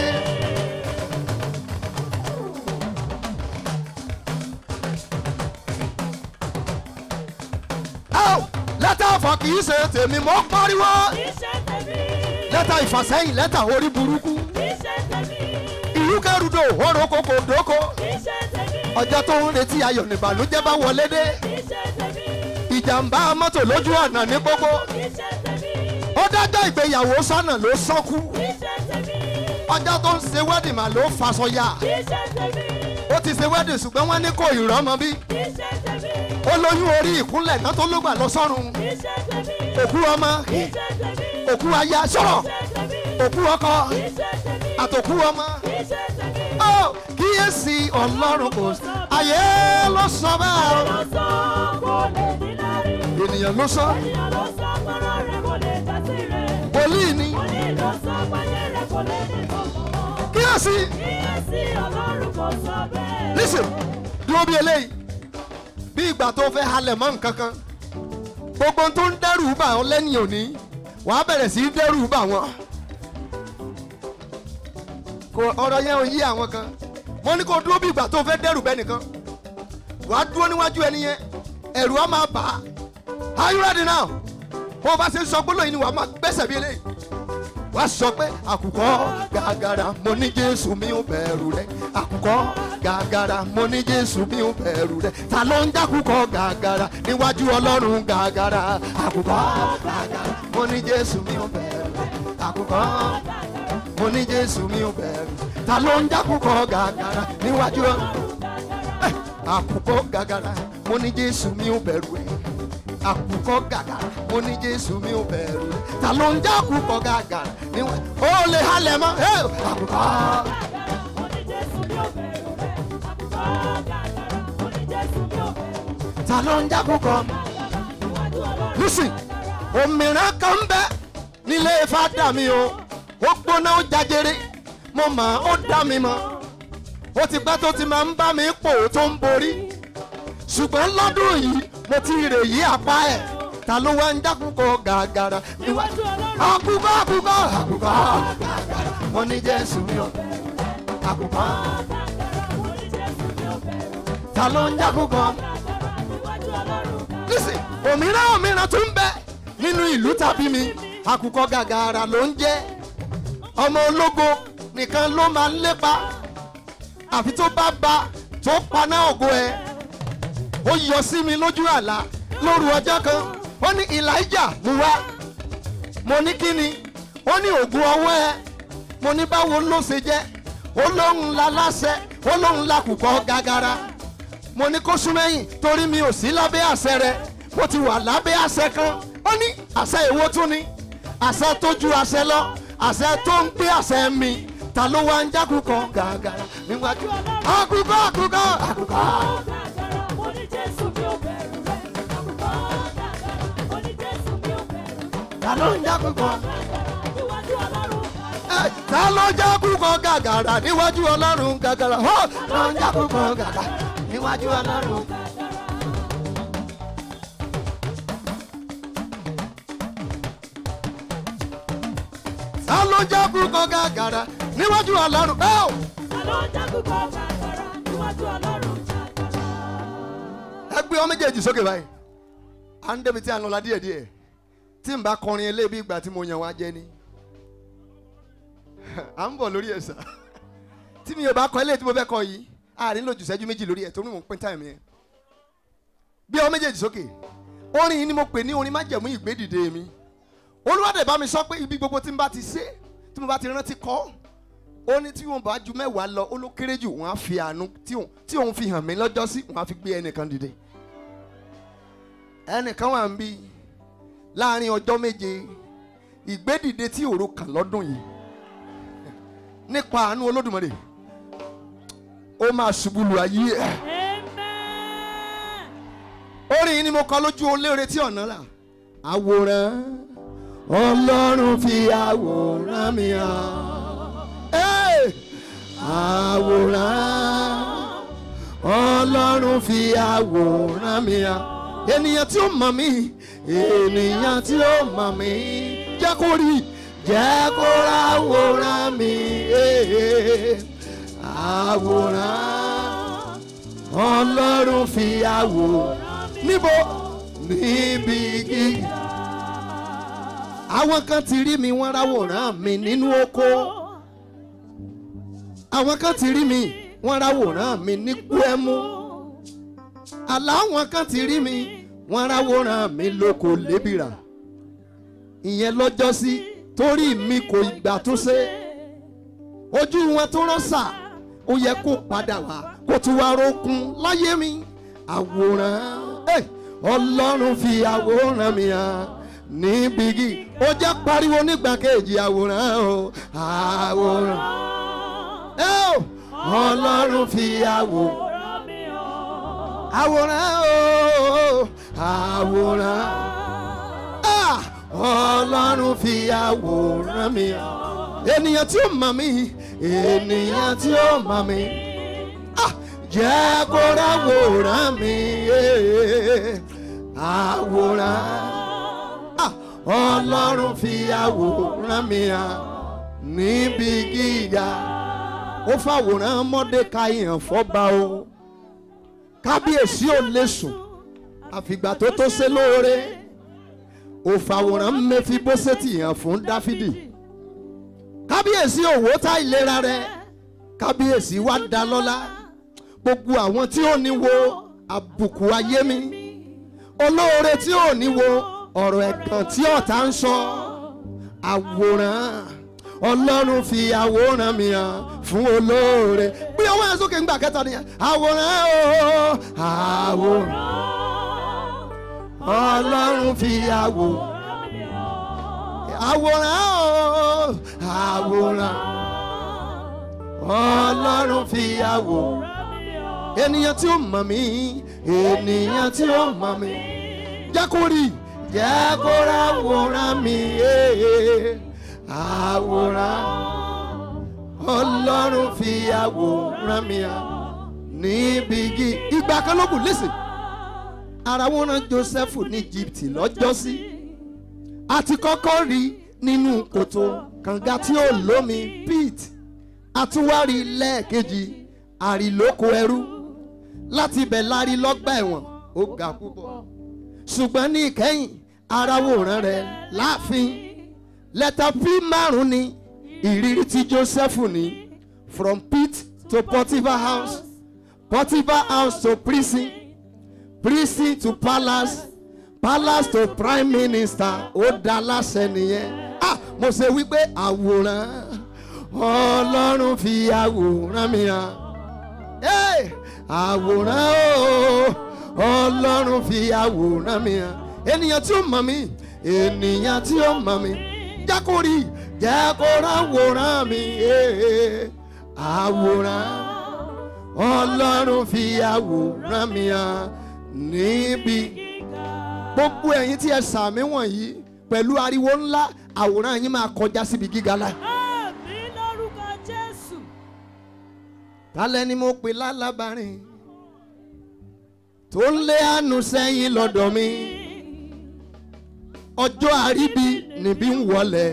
Áò, lẹ́tà ọ̀fọ̀ kì í ṣe tèmi mọ́ pariwo Kì í ṣe tèmi. lẹ́tà ìfàsẹ́yìn lẹ́tà orí burúkú Kì í ṣe tèmi. ìrúkẹ́rúdò òrò kòkò dóko Kì í ṣe tèmi. ọjọ́ tó ń retí ayọ̀ nìbànújẹ́ bá wọlé dé Kì í ṣe tèmi. ìjàmbá mọ́tò lójú ọ̀nà ní gbogbo Kì í ṣe tèmi. ó dájọ́ ìgbéyàwó sọ́nà ló sọ́kú Kì í ṣe tèmi. ọjọ́ tó ń ṣe wedding mà ló faṣọ ya Kì í ṣe tèmi. ó ti ṣe wedding ṣùgbọ́n wọ́n ní kò ìrọ́mọ bí Kì í ṣe tèmi. ó lóyún orí ìkúnlẹ̀ náà tó ló gbà lọ sọ́run Kì í ṣe tèmi. òkú ọmọ Kì í ṣe tèmi. òkú aya sọ̀rọ̀ Kì í ṣe tèmi. òkú ọkọ Kì í ṣe tèmi. àtòkú ọmọ Kì í ṣe tèmi. ó kíyèsí ọlọ́run kò sí ayé ló sọ bẹ́ẹ̀ o. Ló sọ kò lè ní lárí. ènìyàn ló sọ Ènìyàn ló sọ pọ́nrán rẹ̀ kò lè já sí rẹ̀. wòlíì ni Wòlíì ló sọ páyé rẹ̀ kò lè ní túmọ̀. kíyèsí Kíyèsí Ọlọ́run kò sọ bẹ́ẹ̀. listen dúró bí eléyìí bí ìgbà tó fẹ́ halẹ̀ mọ́ nǹkan kan gbogbo ohun tó ń dẹ́rù bà ọ́ lẹ́yìn òní wàá bẹ̀rẹ̀ sí í dẹ́rù bà wọ́n kò ọ̀rọ̀ yẹn ò yí àwọn kan wọ́n ní kó dúró bí ìgbà tó fẹ́ dẹ́rù bẹ́ẹ̀ nìkan wàá dúró níwájú ẹni yẹn ẹ̀rù á máa bà á are you ready now bó o bá ṣe ń sọ gbólóyìn ni wàá máa gbẹ́sẹ̀ bí eléyìí wàá sọ pé àkùkọ gàgàrà mo ní jésù mi ò bẹ̀rù rẹ àkùkọ gàgàrà mo ní jésù mi ò bẹ̀rù rẹ ta ló ń dákùkọ gàgàrà níwájú ọlọ́run gàgàrà àkùkọ gàgàrà mo ní jésù mi ò bẹ̀rù rẹ àkùkọ mo ní jésù mi ò bẹ̀rù ta ló ń dákùkọ gàgàrà níwájú ọlọ́run àkùkọ gàgàrà mo ní jésù mi ò bẹ̀rù rẹ àkùkọ gàgàrà mo ní jésù mi ò bẹ̀rù rẹ ta ló ń já àkùkọ gàgàrà níwájú ó lè halẹ̀ mọ́ ẹ́ àkùkọ. Mo ní Jésù mi ò bẹ̀rù rẹ̀. Àkùkọ gàgàrà. Mo ní Jésù mi ò bẹ̀rù rẹ̀. ta ló ń já àkùkọ. Níwájú Ọlọ́run lùsì òmìnira kan ń bẹ nílé fada mi o ó gbóná ó jajere mo mọ̀ ó dá mi mọ̀ ó ti pẹ́ tó ti máa ń bá mi pò tó ń borí ṣùgbọ́n lọ́dún yìí mo ti rè yí apá ẹ̀ ta ló wá ń dákúkọ gàgàrà Níwájú Ọlọ́run. àkùkọ àkùkọ àkùkọ gàgàrà mo ní jésù mi ò àkùkọ Gàgàrà. Mo ní Jésù mi ò bẹ̀rù rẹ̀. ta ló ń dákúkọ. Gàgàrà. Níwájú Ọlọ́run. nísìn òmíràn òmíràn tún bẹ nínú ìlú tàbí mi àkùkọ gàgàrà ló ń jẹ ọmọ ológo nìkan ló máa ń lépa àfi tó bá ba tó paná ògo ẹ ó yọ sí mi lójú àlá lóru ọjọ́ kan ó ní elijah mú wá mo ní kí ni ó ní ògùn ọwọ́ ẹ mo ní báwo ló ṣe jẹ́ ó lóun la láṣẹ ó lóun la kùkọ́ gàgàrà mo ní kó súnmẹ́yìn torí mi ò sí lábẹ́ àṣẹ rẹ mo ti wà lábẹ́ àṣẹ kan ó ní àṣẹ èwo tún ni àṣẹ tó ju àṣẹ lọ àṣẹ tó ń gbé àṣẹ mi ta ló wá ń jákùkọ gàgàrà níwájú àkùkọ àkùkọ àkùkọ. Gàgàrà, mo ní Jésù mi ò bẹ̀rù rẹ̀. Àkùkọ gàgàrà, mo ní Jésù mi ò bẹ̀rù rẹ̀. ta ló ń jákùkọ. Gàgàrà, níwájú Ọlọ́run gàgàrà. Ẹ, ta ló ń jákùkọ gàgàrà níwájú ọlọ́run gàgàrà ó ló ń jákùkọ gàgàrà níwájú ọlọ́run. ta ló ń jákùkọ gàgàrà níwájú ọlọ́run ó. Ta ló ń jákùkọ gàgàrà níwájú Ọlọ́run gàgàrà? ẹ gbé ọ méjèèjì sókè báyìí à ń débi tí a ń lọ la díẹ̀ díẹ̀ tí n bá kọrin eléyìí ìgbà tí mo yàn wá jẹ ni à ń bọ̀ lórí ẹ̀ sà tí mi ò bá kọ eléyìí tí mo fẹ́ kọ yìí a nílò jù sẹ́jú méjì lórí ẹ̀ torí mò ń pín táìmù yẹn bí ọ méjèèjì sókè orin yìí ni mo pè ní orin májẹ̀mú ìgbédìde mi olúwadẹ̀ bá mi sọ pé ibi gbogbo tí n bá ti ṣe tí mo bá ti rántí kọ́ ó ní tí wọn bá ju mẹ́wàá lọ ó ló kéré jù wọn á fi àánú tí òun tí òun fi hàn mí lọ́jọ́ sí wọn á fi gbé ẹnìkan dìde ẹnìkan wà ń bí láàrin ọjọ́ méje ìgbédìde tí òru kàn lọ́dún yìí nípa àánú olódùmarè ó máa ṣubú lu ayé ẹ̀ Amen. orin yìí ni mo kọ lójú olóore tí ọ̀nà là àwòrán ọlọ́run fi àwòrán mi hàn Hey! àwòrán ọlọ́run fi àwòrán mi hàn ènìyàn tí ó mọ̀ mí ènìyàn tí ó mọ̀ mí jẹ́ kó rí jẹ́ kó ráwòrán mi eh, àwòrán ọlọ́run fi àwòrán níbo níbi gíga àwọn kan ti rí mi wọ́n ráwòrán mi nínú oko àwọn kan ti rí mi wọ́n ráwòrán mi ní gbẹ́mú aláwọn kan ti rí mi wọ́n ráwòrán mi lóko lébìrà ìyẹn lọ́jọ́ sí torí mi kò ìgbà tó ṣe ojú wọn tó rán sà ó yẹ kó padà wá kó tún wá rókun láyé mi àwòrán eh, ọlọ́run fi àwòrán mi hàn níbi gí ó jẹ́ pariwo nígbà kejì àwòrán o àwòrán eh, o, ọlọ́run fi àwòrán Ọ̀rọ̀ mi ọ̀. àwòrán o àwòrán ah, ọlọ́run fi àwòrán mi hàn ènìyàn tí ó mọ̀ mí ènìyàn tí ó mọ̀ mí ah, jẹ́ kó ráwòrán mi eh, àwòrán ah, ọlọ́run fi àwòrán mi hàn níbi gíga ó fàwòrán mọ́dékáì hàn fọ́ba o kábíyèsí ò lè sùn àfìgbà tó tó ṣe lóore ó fàwòrán mẹfibóṣẹ́tì hàn fún dáfídì kábíyèsí òwò tá ìlera rẹ kábíyèsí wá dá lọ́lá gbogbo àwọn tí ò ní wo àbùkù ayé mi olóore tí ò ní wo ọ̀rọ̀ ẹ̀gàn tí ọ̀tá ń sọ àwòrán ọlọ́run fi àwòrán mi hàn fún olóore bí ọwọ́ yẹn sókè ńgbà kẹta nìyẹn àwòrán o àwòrán ọlọ́run fi àwòrán àwòrán o àwòrán ọlọ́run fi àwòrán ènìyàn tí ó mọ̀ mí ènìyàn tí ó mọ̀ mí jẹ́ kó rí jẹ́ kó ráwòrán mi eh, àwòrán ọlọ́run fi àwòrán mi hàn níbi igi ìgbà kan ló kù lẹ́sìn ara wọn rán Joseph ní Egypt lọ́jọ́sí àti kọ́kọ́ rí nínú kòtò kànga tí ó lómi pit àtúwárí lẹ́ẹ̀kejì àrìlóko ẹrú láti ibẹ̀ lárí lọ́gbà ẹ̀wọ̀n ó ga púpọ̀ ṣùgbọ́n ní ìkẹyìn aráwòrán rẹ̀ láàfin lẹ́tà p márùn ni ìrírí tí Joseph ní from pit to Potiphar house, Potiphar house to prison, prison to palace, palace to prime minister. Ó dá láṣẹ nìyẹn. Ah, mo ṣe wípé àwòrán Ọlọ́run fi àwòrán mi hàn. Hey! àwòrán o Ọlọ́run fi àwòrán mi hàn. Ènìyàn tí ó mọ̀ mí, ènìyàn tí ó mọ̀ mí, jákòrí jẹ́ kó ráwòrán mi. eh, Àwòrán Ọlọ́run fi àwòrán mi hàn níbi gbogbo ẹ̀yin tí ẹ sàmí wọ̀nyí pẹ̀lú ariwo ńlá àwòrán yín máa kọjá síbi gíga láì. Àmì lórúkọ Jésù. tálẹ́ ni mo pè lálábàárín tó ń lé àánú sẹ́yìn lọ́dọ̀ mi ọjọ́ àríbi níbí ń wọlé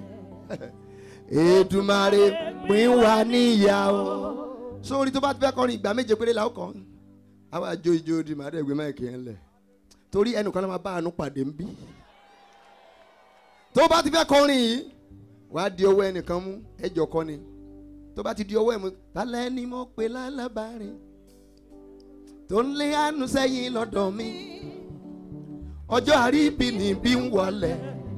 Èdùmàrè pín wa níyà o. sórí tó bá ti fẹ́ kọrin ìgbà méje péré la ó kọ́ àwọn àjò ìjò òdì màá dẹ̀ gbé máìkì yẹn lẹ̀ torí ẹnìkan náà máa bá àánú pàdé ń bí tó bá ti fẹ́ kọrin yìí wàá di ọwọ́ ẹnìkan mú ẹjọ́ kọ́ ni tó bá ti di ọwọ́ ẹ̀ mú tálẹ́ ni mo pè lálábàárín tó ń lé àánú sẹ́yìn lọ́dọ̀ mi ọjọ́ àríbi níbí ń wọlé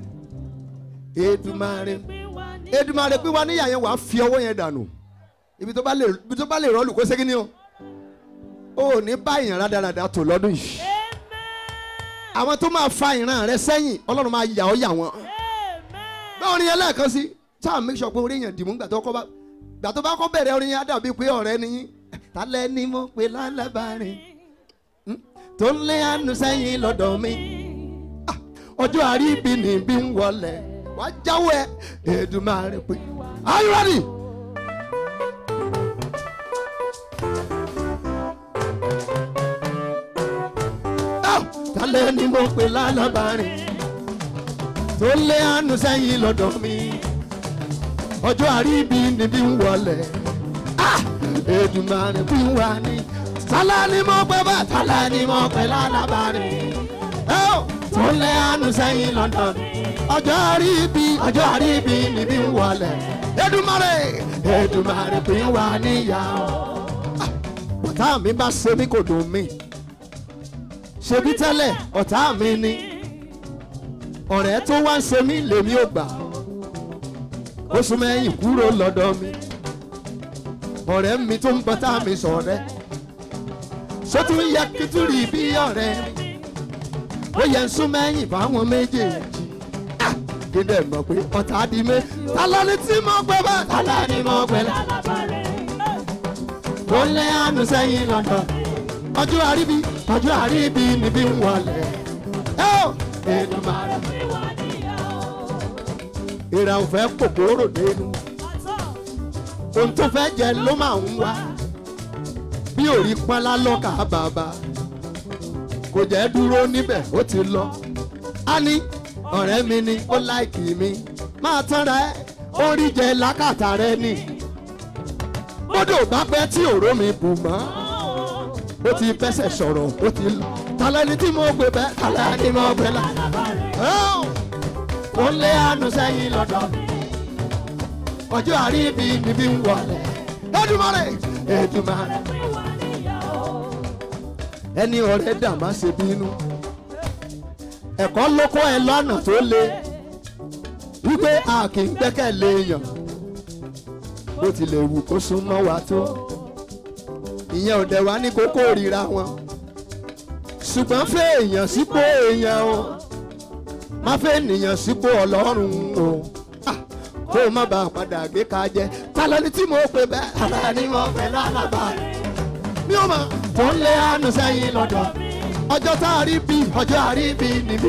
Èdùmàrè Èdùmàrè pín wa níyà yẹn wàá fi ọwọ́ yẹn dànù ibi tó bá lè ibi tó bá lè rọ́ọ̀lù kó ségin ni o ò ní bá ìyàn rádaràda tó lọ́dún yìí àwọn tó máa fa ìran rẹ sẹ́yìn Ọlọ́run máa yà ọ́ yà wọ́n bá orin yẹn lẹ́ẹ̀kan sí sáà make sure pé orin yẹn dìmú gbà tó kọ́ bá gbà tó bá kọ́ bẹ̀rẹ̀ orin yẹn á dàbí pé ọ̀rẹ́ ni yín tálẹ́ ni mo pe lálábàárín Hmm? tó ń lé àánú sẹ́yìn lọ́dọ̀ mi Ah, ọjọ́ àríbi níbí ń wọlé wàá jáwọ́ ẹ Èdùmàrè pé are you ready? Ah, tálẹ́ ni mo pe lálábàárín tó ń lé àánú sẹ́yìn lọ́dọ̀ mi ọjọ́ àríbi níbí ń wọlé Ah! Èdùmàrè bí wà ní. tálá ni mo pẹ́ bá tálá ni mo pẹ́ lálábàárín. ẹ ó tó lé àánú sẹ́yìn London. ọjọ́ àríbi ọjọ́ àríbi níbí ń wọlé. Èdùmàrè Èdùmàrè bí wà níyàwó. ọ̀tá mi bá ṣe mí kò dùn mí. ṣebí tẹ́lẹ̀ ọ̀tá mi ni. ọ̀rẹ́ tó wá ń ṣe mí lèmi ò gbà. ó sún mẹ́yìn kúrò lọ́dọ̀ mi ọ̀rẹ́ mi tó ń bọ́tà mi sọ̀rẹ́ sótú yẹ kí tún rí bí ọ̀rẹ́ mi ó yẹ ń sún mẹ́yìn fáwọn méjèèjì Ah! kí dẹ̀ mọ̀ pé ọ̀tá di mé tálá ni tí mo gbẹ bá tálá ni mo gbẹ lá tó ń lé àánú sẹ́yìn lọ́dọ̀ ọjọ́ àríbi ọjọ́ àríbi níbí ń wọlé ẹ ó Èdùmàrè ìrà òfẹ́ kòkòrò dénú ohun tó fẹ́ jẹ ló máa ń wá bí òrí pọ́nlá lọ́kà bàbá kò jẹ́ dúró níbẹ̀ ó ti lọ á ní ọ̀rẹ́ mi ni ó láìkì mi máa tánra ẹ ó rí jẹ lákàtà rẹ ni bódò bá pẹ́ tí òró mi bù mọ́ ó ti fẹsẹ̀ sọ̀rọ̀ ó ti lọ tàlẹ́ni tí mo gbé bẹ́ẹ̀ tàlẹ́ni mo gbé la ó lé àánú sẹ́yìn lọ́dọ̀ mi ọjọ́ àríbi níbí ń wọlé Èdùmàrè Èdùmàrè ẹni ọ̀rẹ́ dà má ṣe bínú ẹ̀kọ́ ló kọ́ ẹ lọ́nà tó le wípé a kì í gbẹ́kẹ̀lé èèyàn bó tilẹ̀ wù kó súnmọ́ wa tó ìyẹn ò dẹ̀ wá ní kókó ríra wọn ṣùgbọ́n fẹ́ èèyàn sípò èèyàn o má fẹ́ ènìyàn sípò ọlọ́run o Ah, kó o má bàa padà gbé ká jẹ tálẹ́ ni tí mo pè bẹ́ẹ̀ tálẹ́ ni mo pè lálàbà mi ò mọ̀ tó ń lé àánú sẹ́yìn lọ́dọ̀ ọjọ́ tá a rí bí ọjọ́ a rí bí níbí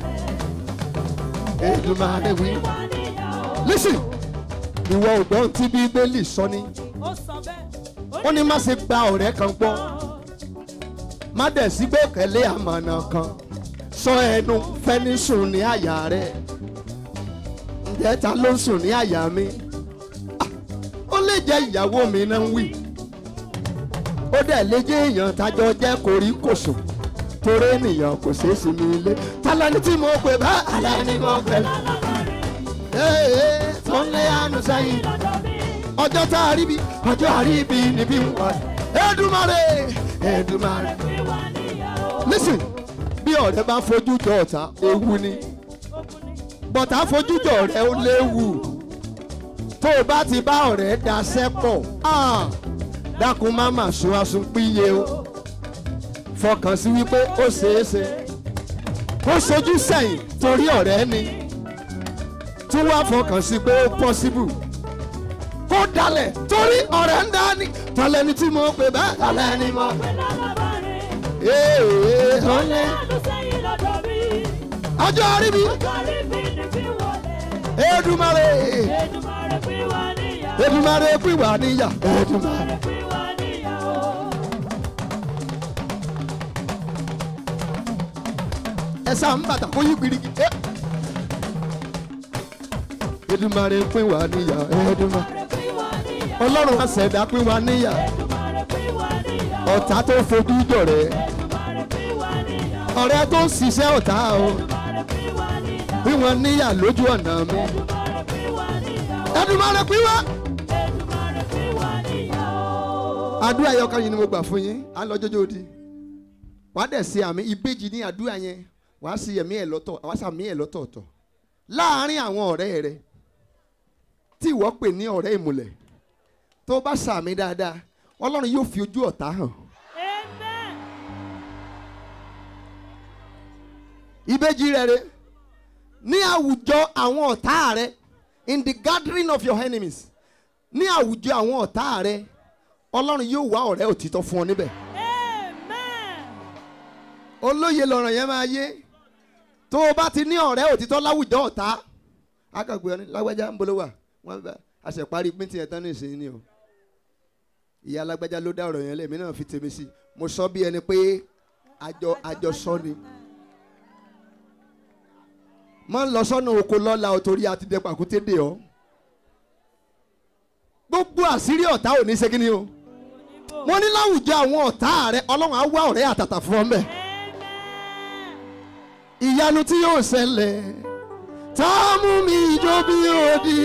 Èdùmàrè wí. listen ìwọ ògbọ́n tí bíbélì sọ ni ó sọ bẹ́ẹ̀. ó ní má ṣe gba ọ̀rẹ́ kan gbọ́ má dẹ̀ sí gbẹ́kẹ̀lé àmọ̀nà kan sọ ẹnu fẹ́ni sùn ní àyà rẹ̀ ǹjẹ́ ta ló ń sùn ní àyà mi Ah, ó lè jẹ́ ìyàwó mi náà ń wí ó dẹ̀ lè jẹ́ èèyàn tájọ jẹ́ koríkòsùn torí ènìyàn kò ṣeé sí mi ilé tálẹ́ni tí mo pè bá alẹ́ni mo pè lá. Ee, tó ń lé àánú sẹ́yìn ọjọ́ tá a rí bí ọjọ́ àríbi níbí ń wá Èdùmàrè Èdùmàrè. pín wá níyàwó. listen bí ọ̀rẹ́ bá fojú jọ ọ̀tá ewu ni bọ̀tá fojú jọ ọ̀rẹ́ ó léwu tó o bá ti bá ọ̀rẹ́ daṣẹ́ pọ̀ ah, dákun má mà sun asun píye o fọkàn sí wípé ó ṣeé ṣe kó sojú sẹ́yìn torí ọ̀rẹ́ ni tún wá fọkàn sí pé ó possible kó dalẹ̀ torí ọ̀rẹ́ ń dání tọ́lẹ́ni tí mo pè bẹ́ẹ̀ tọ́lẹ́ni mo pè pé lálábàárẹ̀. ee ọ̀lẹ́ Ọlọ́run sẹ́yìn lọ́dọ̀ mi. ọjọ́ àríbi Ọjọ́ àríbi ni fi wọlé. Èdùmàrè Èdùmàrè pín wá níyàwó. Èdùmàrè pín wá níyà Èdùmàrè. pín wá níyàwó. ẹsẹ̀ à ń bàtà kó yí gbirigi. ẹ. Èdùmàrè pín wá níyà Èdùmàrè. Èdùmàrè pín wá níyàwó. ọlọ́run àṣẹ̀dá pín wá níyà Èdùmàrè pín wá níyàwó. ọ̀tá tó fojú jọ̀rẹ́ Èdùmàrè pín wá níyàwó. ọ̀rẹ́ tó ń ṣiṣẹ́ ọ̀tá o Èdùmàrè pín wá níyàwó. pín wọn níyà lójú ọ̀nà mi. Èdùmàrè pín wá níyàwó. Èdùmàrè pín wá. Èdùmàrè pín wá níyàwó. àdúrà yẹn ọkàn yìí ni mo gbà fún yín á lọ jọjọ odi wàá dẹ̀ ṣe àmì ìbejì ní àdúrà yẹn wàá ṣe ẹ̀mí ẹ̀ lọ́tọ̀ wàá ṣàmì ẹ̀ lọ́tọ̀ọ̀tọ̀ láàárín àwọn ọ̀rẹ́ rẹ tí ìwọ pè ní ọ̀rẹ́ ìmùlẹ̀ tó bá ṣàmì dáadáa ọlọ́run yóò fi ojú ọ̀tá hàn Amen. ìbejì rẹ rẹ ní àwùjọ àwọn ọ̀tá rẹ in the gathering of your enemies ní àwùjọ àwọn ọ̀tá rẹ ọlọ́run yóò wá ọ̀rẹ́ òtítọ́ fún ọ níbẹ̀. Amen. olóye lọ̀rọ̀ yẹn máa yé tó o bá ti ní ọ̀rẹ́ òtítọ́ láwùjọ ọ̀tá akàgbé ọ ní lágbájá ń bolówà wọn bá àṣẹparí píntín ẹ̀ tán ní ìsìn ni o ìyá alágbájá ló dá ọ̀rọ̀ yẹn lẹ́mí náà fi tèmi sí mo sọ bí ẹni pé àjọ àjọ sọ ni mọ ń lọ sọ́nà oko lọ́la o torí a ti dẹ pàkúté dè ọ́ gbogbo àṣírí ọ̀tá ò ní ṣe kí ni o mo ní láwùjọ àwọn ọ̀tá rẹ ọlọ́run á wá ọ̀rẹ́ àtàtà fún ọ mbẹ́ Amen. ìyanu tí yóò ṣẹlẹ̀ tá a mú mi jó bí odi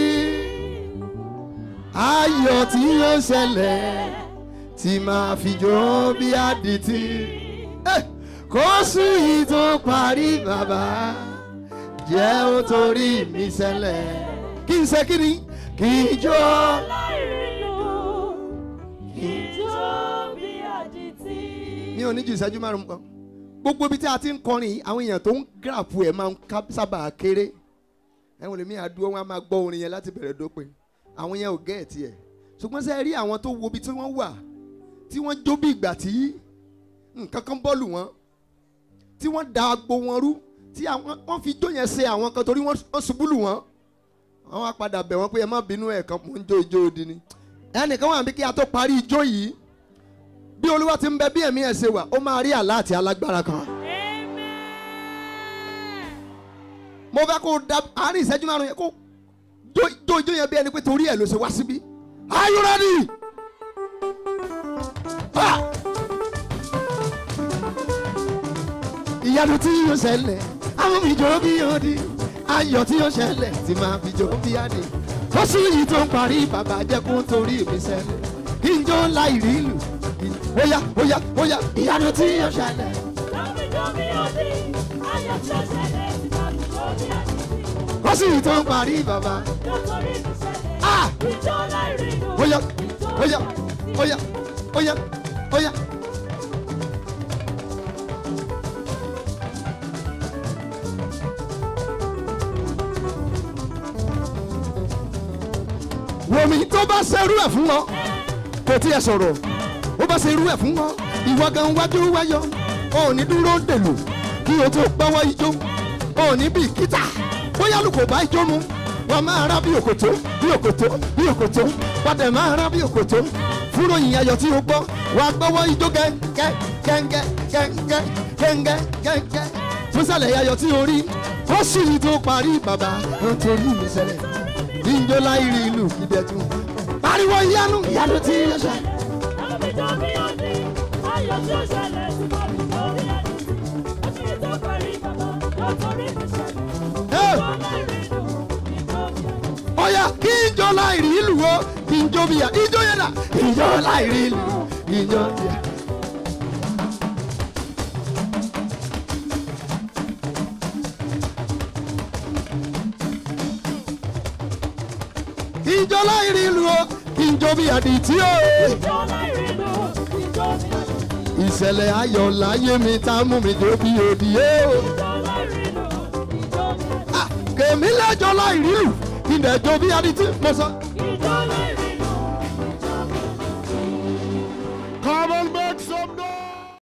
ayọ̀ tí yóò ṣẹlẹ̀ tí máa fi jó bí adití Eh, kó sùn yìí tó parí bàbá jẹ́ ó torí mi ṣẹlẹ̀ kí n ṣe kí ni kí n jó Láìrínú, ìjó bí àdìtì. mi ò ní ju ìṣẹ́jú márùn-ún kan gbogbo ibi tí a ti ń kọrin yìí àwọn èèyàn tó ń gíràpù ẹ̀ máa ń ká- sábà kéré ẹ̀wọ̀n lèmi àdúró wọn a máa gbọ́ orin yẹn láti bẹ̀rẹ̀ dópin àwọn yẹn ò gẹ́ẹ̀tì ẹ̀ ṣùgbọ́n sẹ́ rí àwọn tó wo ibi tí wọ́n wà tí wọ́n jó bí ìgbà tí nǹkan kan bọ́ọ̀lù wọn tí wọ́n da agbo wọn rú tí àwọn wọ́n fi jó yẹn ṣe àwọn kan torí wọ́n wọ́n ṣubú lù wọ́n wọ́n wá padà bẹ̀ wọ́n pé ẹ má bínú ẹ̀ kan mò ń jó ijó odi ni ẹnìkan wà bí kí a tó parí ijó yìí bí olúwa ti ń bẹ bí ẹ̀mí ẹ̀ ṣe wà ó máa rí àlá àti alágbára kan. Amen. mo fẹ́ kó da àárín ìṣẹ́jú márùn yẹn kó jó jó ijó yẹn bí ẹni pé torí ẹ̀ ló ṣe wá síbí. are you ready? Ah! ìyanu tí yóò ṣẹlẹ̀ àwọn mi jó bí odi ayọ̀ tí yóò ṣẹlẹ̀ tí máa fi jó bí adé oṣù yìí tó ń parí bàbá jẹ́ kó torí mi ṣẹlẹ̀ kí n jó láì rí ìlú óyá óyá óyá ìyanu tí yóò ṣẹlẹ̀. Láwùjọ bí ọdí, ayọ̀ tí ó ṣẹlẹ̀ sí láwùjọ bí àdìtì. oṣù yìí tó ń parí bàbá Nítorí mi ṣẹlẹ̀, Ah! ìjó láìrínú, óyá ìjó óyá bí àdìtì. óyá óyá óyá. wòmí tó bá ṣerú ẹ̀ fún wọn kò tiẹ̀ sọ̀rọ̀ ó bá ṣerú ẹ̀ fún wọn ìwọ gan wájú wáyọ ò ní dúró dèlò kí o tó gbọ́wọ́ ijó ò ní bí kíta bóyá lù kò bá ijó mu wọn máa rá bí òkòtó bí òkòtó bí òkòtó padà máa rá bí òkòtó fúró yìí ayọ̀ tí o gbọ́ wà á gbọ́wọ́ ijó gẹ́gẹ́ gẹ́gẹ́ gẹ́gẹ́ gẹ́gẹ́ gẹ́gẹ́ fúnṣàlẹ̀ ayọ̀ tí o rí ó sì yìí tó parí bàbá ó torí mi ṣẹlẹ̀ ìjọ láìrí ìlú ìdẹ̀tún pariwo ìyanu ìyanu tí yóò ṣe. Láwùjọ bí ọdí, ayọ̀ tí ó ṣẹlẹ̀ sí láwùjọ bí àdìtì. Oṣù yìí tó parí bàbá, nítorí mi ṣẹlẹ̀. Hey! Ìjó láìrínú, ìjó bí àdìtì. ọ̀yà kí ìjọ láìrí ìlú wo kí ń jó bíyà ijó yẹn dà ijó láìrí ìlú ijó bíyà. ijó láìrí ìlú o ijó bíyà di tí o. Ìjọ láìrìnà, ìjọ ní àjòjì. ìṣẹ̀lẹ̀ ayọ̀ láyé mi tá mú mi jó bí òdì o. Ìjọ láìrìnà, ìjọ ní àjòjì. kèmí lẹ́jọ́ láìrí ìlú ìdẹ̀jọ́ bí adití mo sọ. Ìjọ láìrìnà,